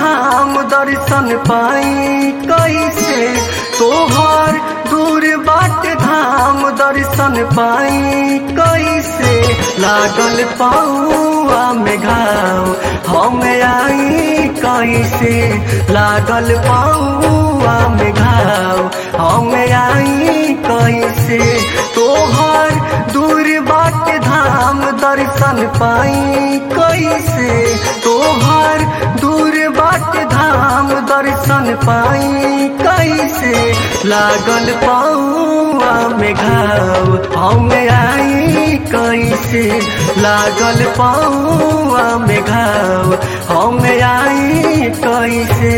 धाम दर्शन पाई कैसे तोहर दूर बाट धाम दर्शन पाई कैसे लागल पाऊआ में घाव हम आई कैसे लागल पाऊआ में घाव हम आई कैसे तोहर दूर बाट धाम दर्शन पाई कैसे तोहर दूर बाट धाम दर्शन पाई कैसे लागल पाऊआ में घाव हम आई कैसे लागल पाऊआ में घाव हम आई कैसे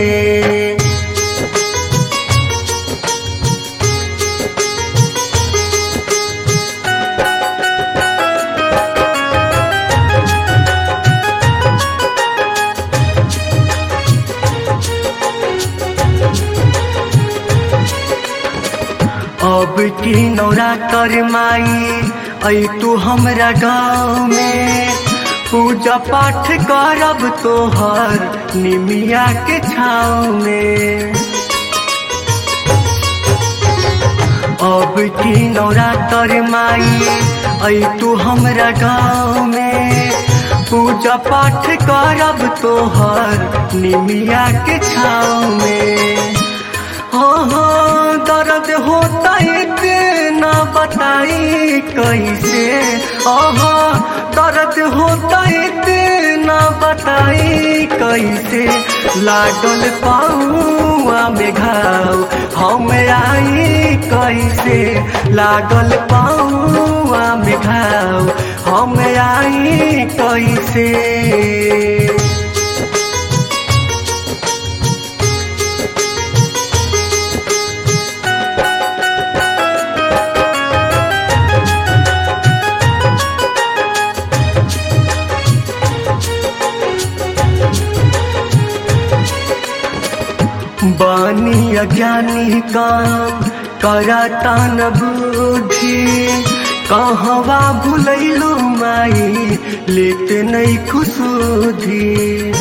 अब की नौरा कर माई ऐ तू हमरा गाँव में पूजा पाठ करब तोहर निमिया के छाँव में अब की नौरा कर माई ऐ तू हमरा गाँव में पूजा पाठ करब तोहर निमिया के छाँव में हो हो दर्द होता इतना बताई कैसे ओहो दर्द होता इतना बताई कैसे लागल पाऊआ में घाव हम आई कैसे लागल पाऊआ में घाव हम आई कैसे बानी अज्ञानी काम कराता न बुद्धि कहवा भुलैलो माई लेते नहीं खुशुधी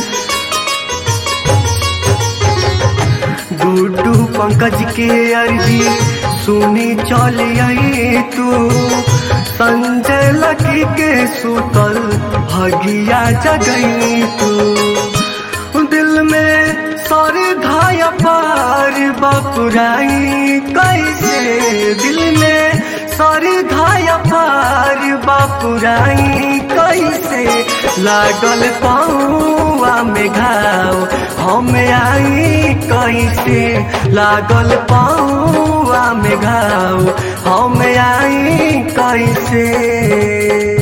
गुड्डू पंकज के अर्जी सुनी चल आई तू संजय लकी के सुतल भगिया जगई तू दिल में सर धाया पार बापुराई कैसे दिल में सर धाया पार बापुराई कैसे लागल पाऊआ में घाव हम आई कैसे लागल पाऊआ में घाव हम आई कैसे